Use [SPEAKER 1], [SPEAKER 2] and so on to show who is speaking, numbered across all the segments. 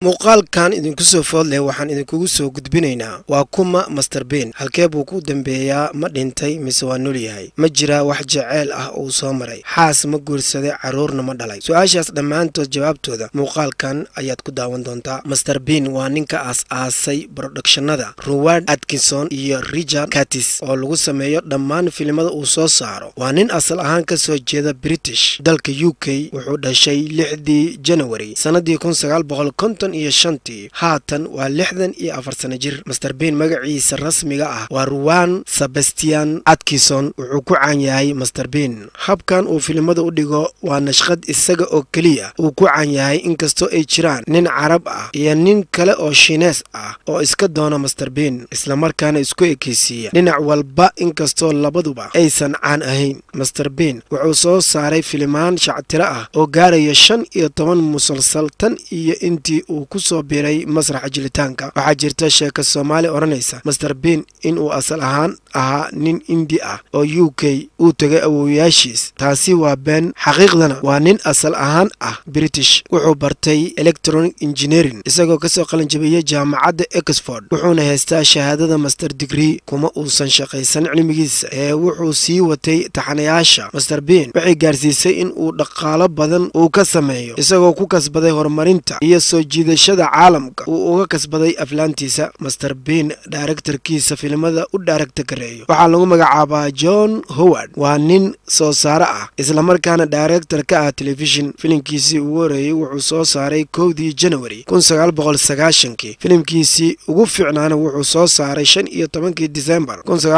[SPEAKER 1] muuqaalkan idinku soo food leh waxaan idinkugu soo gudbinaynaa waa kuma master ben halkee buu ku dambeeyaa ma dhintay mise waa nool yahay ma jiraa wax jeceyl ah uu soo maray xaas ma guursaday carruurna ma dhalay su-aashaas dhammaantood jawaabtooda muuqaalkan ayaad ku daawan doontaa master ben waa ninka aas-aasay brodhakshannada ruward atkinson iyo richard katis oo lagu sameeyo dhammaan filimada uu soo saaro waa nin asal ahaan ka soo jeeda british dalka u k wuxuu dhashay lixdii janawari sannadii iyo shantii haatan waa lixdan iyo afar sana jir master ben magaciisa rasmiga ah waa ruwan sebastian atkinson wuxuu ku caan yahay master ben habkan uu filimada u dhigo waa nashqad isaga oo keliya uu ku caan yahay inkastoo ay jiraan nin carab ah iyo nin kale oo shiinees ah oo iska doona master ben islamarkaana isku ekeysiiya dhinac walba inkastoo labaduba aysan caan ahayn master ben wuxuu soo saaray filimaan shactiro ah oo gaaraya shan iyo toban musalsal tan iyo intii uu ku soo biiray masraxa jilitaanka waxaa jirta sheeka soomaali odhanaysa master ben inuu asal ahaan ahaa nin indi ah oo u k uu tegay awowayaashiis taasi waa been xaqiiqdana waa nin asal ahaan ah british wuxuu bartay electronic engineering isagoo kasoo qalinjabiyey jaamacadda exford wuxuuna haystaa shahaadada master digree kuma uusan shaqaysan cilmigiisa ee wuxuu sii watay taxanayaasha master ben waxay gaarsiisay in uu dhaqaalo badan uu ka sameeyo isagoo ku kasbaday horumarinta iyo soo jiidashada caalamka uu uga kasbaday aflaantiisa master ben daaregtarkiisa filimada u daaregta gareeyo waxaa lagu magacaabaa john howard waa nin soo saare ah islamarkaana daaregtar ka ah telefishin filimkiisii ugu horeeyey wuxuu soo saaray kowdii janawari kii filimkiisii ugu fiicnaana wuxuu soo saaray shan iyo tobankii disembar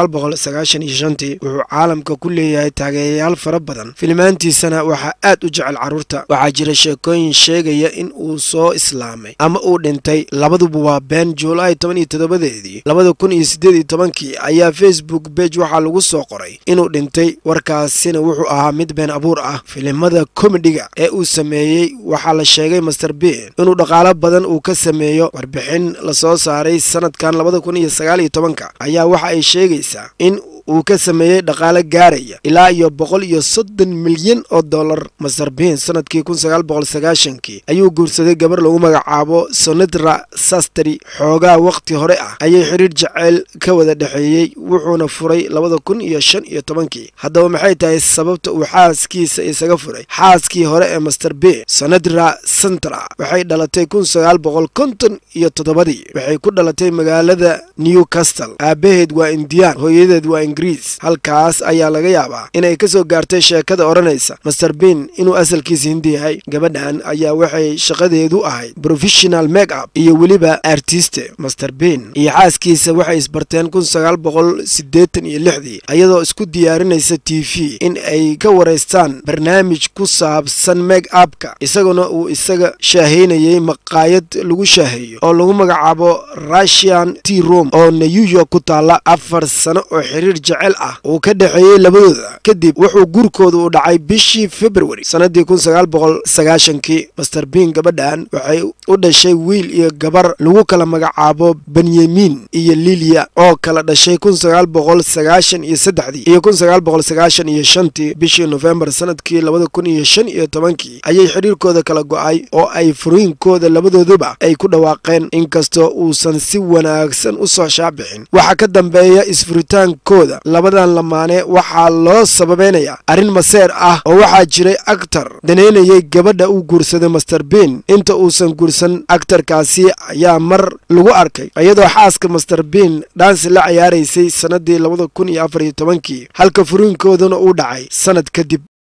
[SPEAKER 1] tii wuxuu caalamka ku leeyahay taageerayaal fara badan filimaantiisana waxaa aad u jecel carruurta waxaa jira sheekooyin sheegaya in uu soo islaamay ama uu dhintay labaduba waa been juulaay toban iyo toddobadeedii labada kun iyo siddeed iyo tobankii ayaa facebook bej waxaa lagu soo qoray inuu dhintay warkaasina wuxuu ahaa mid been abuur ah filimada komediga ee uu sameeyey waxaa la sheegay master ben inuu dhaqaalo badan uu ka sameeyo warbixin lasoo saaray sanadkan labada kun iyo sagaal iyo tobanka ayaa waxa ay sheegaysaa in uu ka sameeyey dhaqaale gaaraya ilaa iyo boqol iyo soddon milyan oo dollar master ben sanadkii kun sagaal boqol sagaashankii ayuu guursaday gabar lagu magacaabo sonatra sastri xoogaa wakhti hore ah ayay xidhiir jaceyl ka wada dhexeeyey wuxuuna furay labada kun iyo shan iyo tobankii haddaba maxay tahay sababta uu xaaskiisa isaga furay xaaskii hore ee master ben sonatra santra waxay dhalatay kun sagaal boqol konton iyo toddobadii waxay ku dhalatay magaalada newcastle aabaheed waa indiyaan hooyadeed waa ingiriis halkaas ayaa laga yaabaa inay ka soo gaartay sheekada odhanaysa master ben inuu asalkiisa hindi yahay gabadhan ayaa waxay shaqadeedu ahayd professional make up iyo weliba artiste master ben iyo xaaskiisa waxay isbarteen kun sagaal boqol siddeetan iyo lixdii iyadoo isku diyaarinaysa t v in ay ka waraystaan barnaamij ku saabsan make upka isaguna uu isaga shaahaynayay maqaayad lagu shaaheeyo oo lagu magacaabo russian t rom oo new york ku taalla afar sano oo xiriir jecel ah uu ka dhexeeyey labadooda kadib wuxuu guurkooda u dhacay bishii februari sannadii kun sagaal boqol sagaashankii master ben gabadhan waxay u dhashay wiil iyo gabar lagu kala magacaabo benyamin iyo liliya oo kala dhashay kun sagaal boqol sagaashan iyo saddexdii iyo kun sagaal boqol sagaashan iyo shantii bishii nofembar sanadkii labada kun iyo shan iyo tobankii ayay xidhiirkooda kala go-ay oo ay furiinkooda labadooduba ay ku dhawaaqeen inkastoo uusan si wanaagsan u soo shaabixin waxaa ka dambeeya isfuritaankooda labadan lamaane waxaa loo sababeynayaa arrin maseer ah oo waxaa jiray aktar daneynayay gabadha uu guursaday master ben inta uusan guursan aktarkaasi ayaa mar lagu arkay iyadoo xaaska master ben dhaansi la ciyaaraysay sannadii labada kun iyo afar iyo tobankii halka furiinkoodana uu dhacay sannad kadib